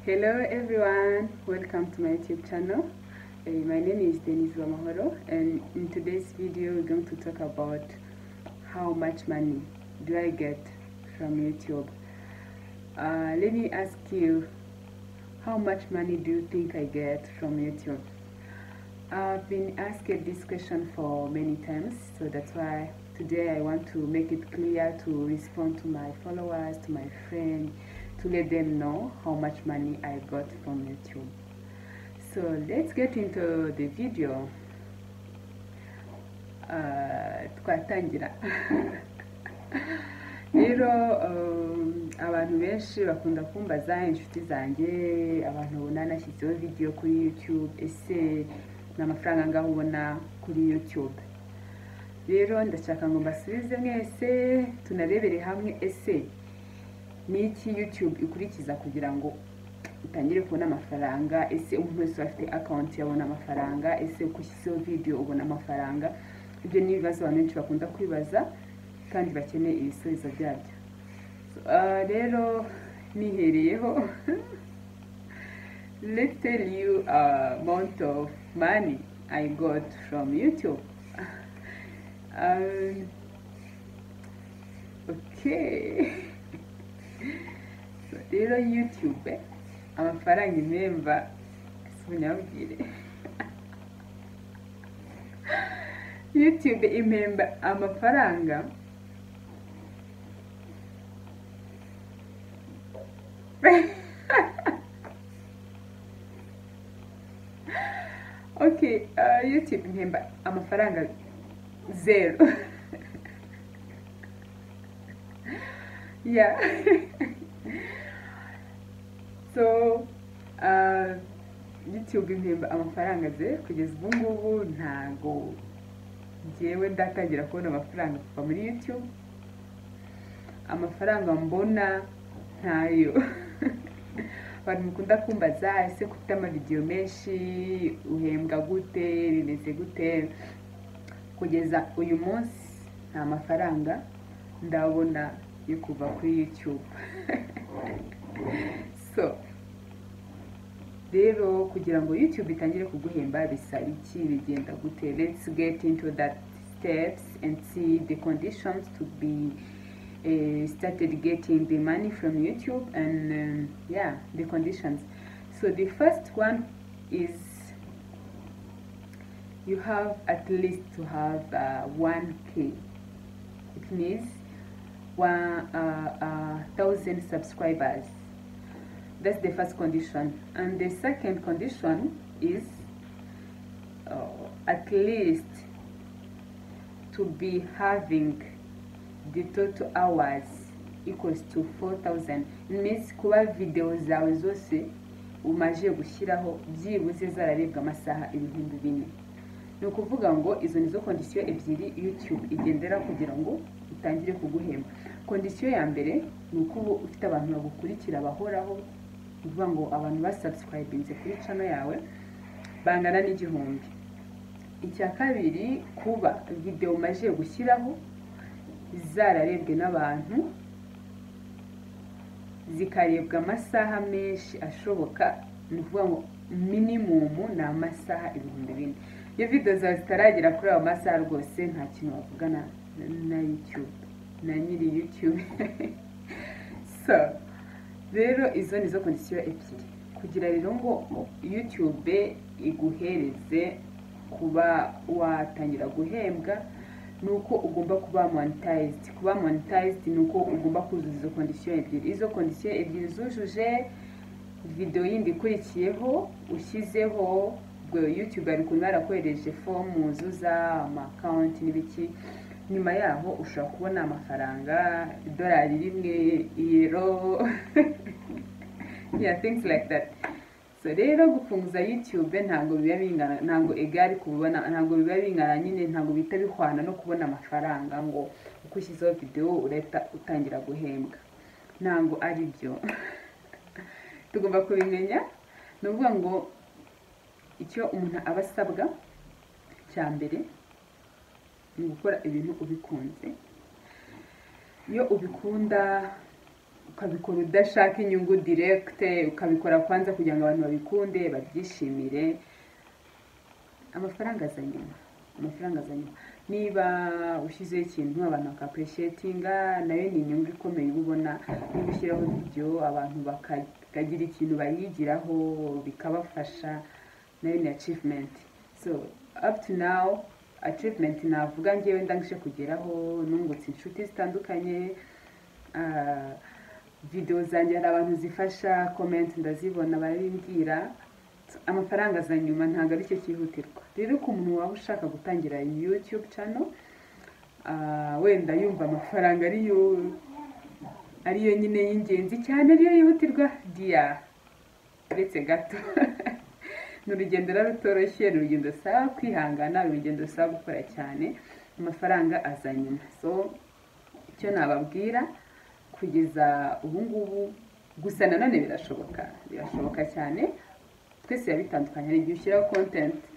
Hello everyone, welcome to my YouTube channel. Uh, my name is Denise Wamahoro and in today's video we're going to talk about how much money do I get from YouTube. Uh, let me ask you, how much money do you think I get from YouTube? I've been asked this question for many times, so that's why today I want to make it clear to respond to my followers, to my friends, to let them know how much money I got from YouTube. So let's get into the video. Uh, twatangira rero um, abantu benshi bakunda kumbaza inshuti zanjye abantu ubona nashyizeho video kuri youtube ese ni amafaranga angahe ubona kuri youtube rero ndashaka ngo mbasubize mwese tunarebere hamwe ese ni iki youtube ikurikiza kugira ngo utangire kubona amafaranga ese umuntu wese afite akawunti yabona amafaranga ese uko ushyizeho video ubona amafaranga ibyo ni ibibazo abantu benshi bakunda kwibaza kandi bakeneye ibisubizo byabyo So, uh, rero nihereyeho let's tell you uh, amount of money I got from YouTube um, okay So, rero youtube amafaranga imemba sinyabwire youtube impemba amafaranga okay uh, youtube impemba amafaranga zero yeah so uh, youtube impemba amafaranga ze kugeza ubu ngubu ntago njyewe ndatangira kubona amafaranga kuva muri youtube amafaranga mbona ntayo abantu mukunda kumbaza ese kufite amavidewo menshi uhembwa gute bimeze gute kugeza uyu munsi nta mafaranga ndabona yo kuva kuri youtube so rero kugira ngo youtube itangire kuguhemba bisaba iki bigenda gute let's get into that steps and see the conditions to be uh, started getting the money from youtube and um, yeah the conditions so the first one is you have at least to have uh, 1k it means one uh, uh, thousand subscribers that's the first condition and the second condition is uh, at least to be having the total hours equals to 4000 means kuba video zawe zose umaze gushyiraho byibuze zararebwa amasaha ibihumbi bine ni ukuvuga ngo izo nizo kondisiyo ebyiri youtube igendera kugira ngo itangire kuguhemba kondisiyo ya mbere ni uko uba ufite abantu bagukurikira bahoraho ni ukuvuga ngo abantu basubscribinze kuri cano yawe bangana n'igihumbi icya kabiri kuba videwo umaze gushyiraho zararebwe n'abantu zikarebwa amasaha menshi ashoboka ni ukuvuga ngo minimumu ni amasaha ibihumbi bine iyo videwo zawe zitaragera kuri ayo masaha rwose nta kintu bavugana na yutube na nyiri yutube so rero izo ni zo kondisiyo ebyiri kugira rero ngo yutube iguhereze kuba watangira guhembwa ni uko ugomba kuba monetized kuba monetized ni uko ugomba kuzuza izo kondisiyo ebyiri izo kondisiyo ebyiri zujuje videwo yindi ikurikiyeho ushyizeho ubwo yutube ari kuntu yarakohereje fomu wuzuza amakawunti n'ibiki nyuma yaho ushobora kubona amafaranga idolari rimwe iyero yeah things like that so rero gufunguza youtube ntabwo biba bingana ntabwo egari kubona ntabwo biba bingana nyine ntabwo bihita bihwana no kubona amafaranga ngo uko ushyizeho videwo urahita utangira guhembwa ntabwo ari byo tugomba kubimenya ni ukuvuga ngo icyo umuntu aba asabwa cya mbere ni gukora ibintu ubikunze iyo ubikunda ukabikora udashaka inyungu direkite ukabikora kwanza kugira ngo abantu babikunde babyishimire amafaranga aza nyuma amafaranga aza nyuma niba ushyizeho ikintu abantu bakapureshetinga nayo ni inyungu ikomeye uba ubona niba ushyiraho video abantu bakagira ikintu bayigiraho bikabafasha nayo ni achievement so up to now achievement navuga ngewe ndangije kugeraho nungutse inshuti zitandukanye video zanjye hari abantu zifasha comment ndazibona barimbwira amafaranga aza nyuma ntabwo ari cyo cyihutirwa rero ku muntu waba ushaka gutangira youtube channel wenda yumva amafaranga ariyo ariyo nyine y'ingenzi cyane ariyo yihutirwa diya uretse gato ni urugendo rero rutoroshye ni urugendo rusaba kwihangana ni urugendo rusaba gukora cyane amafaranga aza nyuma so icyo nababwira kugeza ubu ngubu gusa nanone birashoboka birashoboka cyane twese biba bitandukanye hari igihe ushyiraho kontenti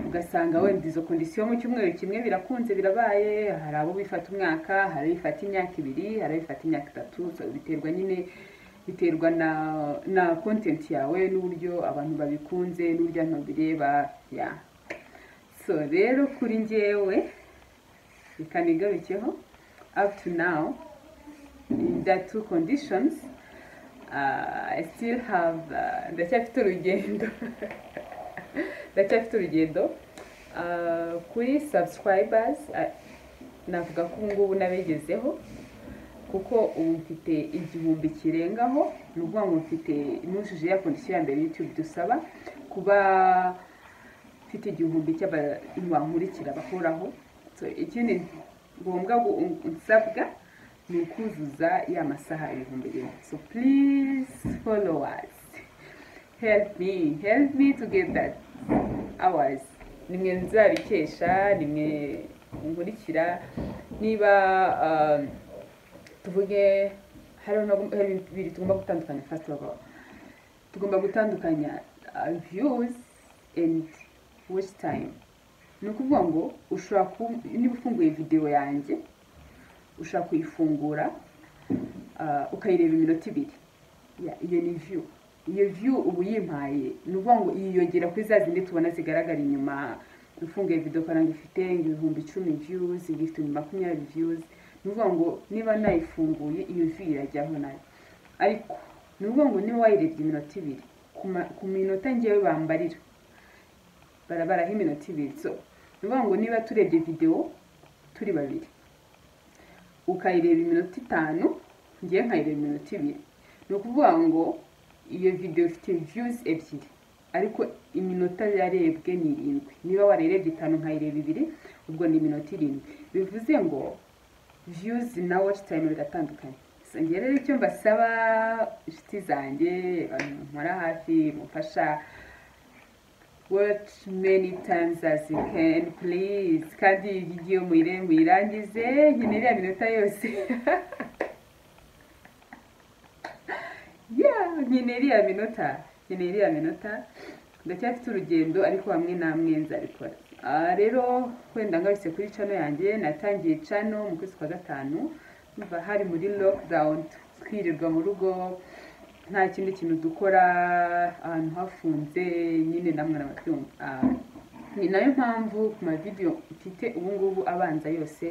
ugasanga wenda izo kondisiyo mu cyumweru kimwe birakunze birabaye hari abo bifata umwaka hari abifata imyaka ibiri hari abifata imyaka itatu biterwa nyine biterwa na na kontenti yawe n'uburyo abantu babikunze n'uburyo abantu babireba ya so rero kuri ngewe reka nigarukeho up to now in that two conditions uh, I still have ndacyafite urugendo ndacyafite urugendo kuri subscribers navuga ko ubu ngubu nabigezeho kuko ubu mfite igihumbi kirengaho ni ukuvuga ngo mfite nujuje ya kondisiyo ya mbere y'icyo dusaba kuba mfite igihumbi cy'abankurikira bahoraho ikindi ngombwa nsabwa ni ukuzuza ya masaha ibihumbi rimwe so please follow us help me help me to get that hours nimwe nzabikesha nimwe nkurikira niba tuvuge hari bibiri tugomba gutandukanya first of all tugomba gutandukanya views and watch time ni ukuvuga ngo ushobora niba ufunguye videwo yanjye ushobora kuyifungura ukayireba iminota ibiri iyo ni viyu iyo viyu uba uyimpaye ni ukuvuga ngo yiyongera kuri za zindi tubona zigaragara inyuma ufunguye video karanga ifite ibihumbi icumi viyuzi ifite ibihumbi makumyabiri viyuzi ni ukuvuga ngo niba nayifunguye iyo viyu irajyaho nayo ariko ni ukuvuga ngo niba wayirebye iminota ibiri ku minota ngewe bambarira barabaraho iminota ibiri so ni ukuvuga ngo niba turebye videwo turi babiri ukayireba iminota itanu ngiye nkayireba iminota ibiri ni ukuvuga ngo iyo videwo ifite viyuzi ebyiri ariko iminota yarebwe ni irindwi niba warayirebye itanu nkayireba ibiri ubwo ni iminota irindwi bivuze ngo viyuzi na watch time biratandukanye ngira rero icyo mbasaba inshuti zanjye abantu nkora hafi mufasha watch many times as you can please kandi iyi video muyire muyirangize nkeneye iriya minota yose yeah nkeneye iriya minota nkeneye iriya minota ndacyafite urugendo ariko hamwe namwe nzabikora rero wenda ngarutse kuri cano yanjye natangiye cano mu kwezi kwa gatanu numva hari muri lockdown twirirwa mu rugo nta kindi kintu dukora ahantu hafunze nyine namwe nababyumva ni nayo mpamvu ku mavidewo mfite ubu ngubu abanza yose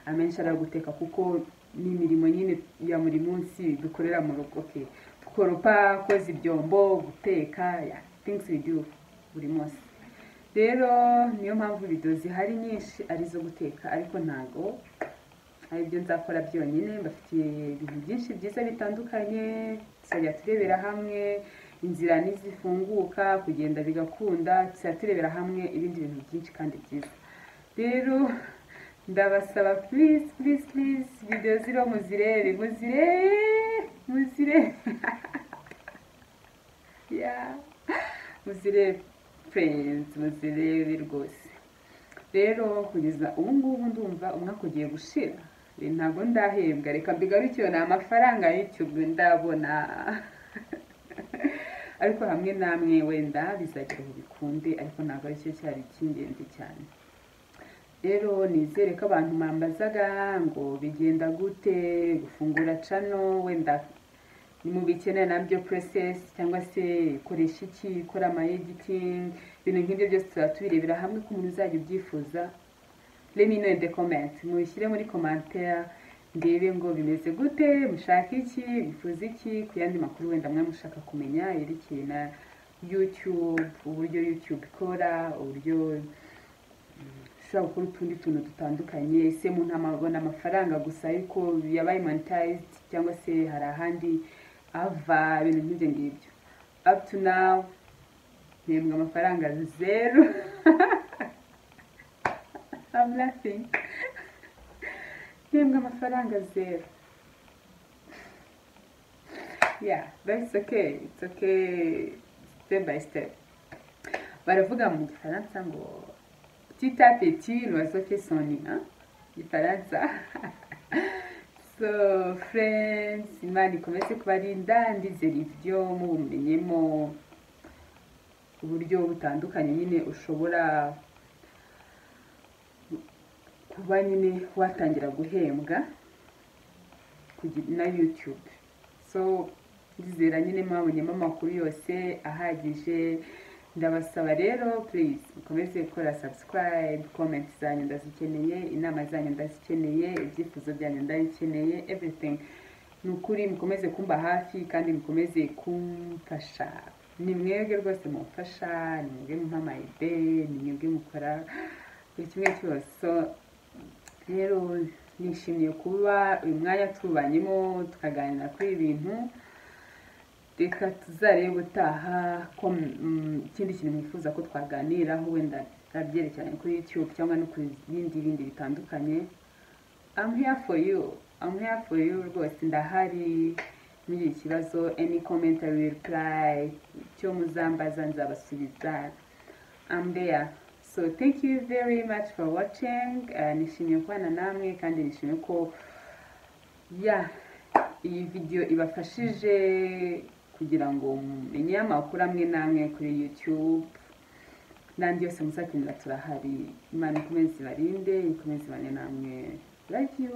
amenshi ari guteka kuko ni imirimo nyine ya buri munsi dukorera mu rugo koropa koza ibyombo guteka ya things we do buri munsi rero niyo mpamvu videwo zihari nyinshi ari izo guteka ariko ntago aribyo nzakora byonyine mbafitiye ibintu byinshi byiza bitandukanye tuzajya turebera hamwe inzira n'izifunguka kugenda bigakunda tuzajya turebera hamwe ibindi bintu byinshi kandi byiza rero ndabasaba please please please videwo ziriho muzirebe muzirebe muzirebe muzirebe furenzi muzirebe rwose rero kugeza ubu ngubu ndumva umwaka ugiye gushira ntabwo ndahembwa reka mbigarukiwe ni amafaranga y'itube ndabona ariko hamwe namwe wenda bizagira ngo bikunde ariko ntabwo aricyo cyari icy'ingenzi cyane rero nizere ko abantu mwambazaga ngo bigenda gute gufungura cano wenda ni mu bikeneye nabyo process cyangwa se koresha iki kora ama editing ibintu nk'ibyo byose tuba tubirebera hamwe ku muntu uzajya ubyifuza let me know in the comment mubishyire muri commentaire ndebe ngo bimeze gute mushaka iki bifuza iki ku yandi makuru wenda mwe mushaka kumenya yerekeye na youtube uburyo youtube ikora uburyo ushobora gukora utundi tuntu dutandukanye ese umuntu abona amafaranga gusa ariko yabaye monetized cyangwa se hari ahandi ava ibintu nk'ibyo ngibyo up to now ntembwe amafaranga zeru I'm laughing ntembwe amafaranga zeru yeah that's okay it's okay step by step baravuga mu gifaransa ngo petit à petit l'oiseau fait son nid hein? gifaransa so friends imana ikomeze kubarinda ndizera ibyo mubumenyemo uburyo butandukanye nyine ushobora kuba nyine watangira guhembwa na youtube so ndizera nyine mwabonyemo amakuru yose ahagije ndabasaba rero please mukomeze gukora subscribe comment zanyu ndazikeneye inama zanyu ndazikeneye ibyifuzo byanyu ndabikeneye everything ni ukuri mukomeze kumba hafi kandi mukomeze kumfasha ni mwebwe rwose mumfasha ni mwebwe mumpa amayide ni mwebwe mukora buri kimwe cyose so rero nishimiye kuba uyu mwanya tubanyemo tukaganira kuri ibi bintu reka tuzarebe utaha ko ikindi kintu mwifuza ko twaganiraho wenda byerekeranye kuri youtube cyangwa no ku bindi bindi bitandukanye I'm here for you I'm here for you rwose ndahari mugira ikibazo any comment I will reply icyo muzambaza nzabasubiza I'm there so thank you very much for watching nishimiye kubana namwe kandi nishimiye ko ya iyi video ibafashije kugira ngo mumenye amakuru amwe n'amwe kuri youtube n'andi yose muzakenera turahari imana ikomeze ibarinde ikomeze ibane namwe love you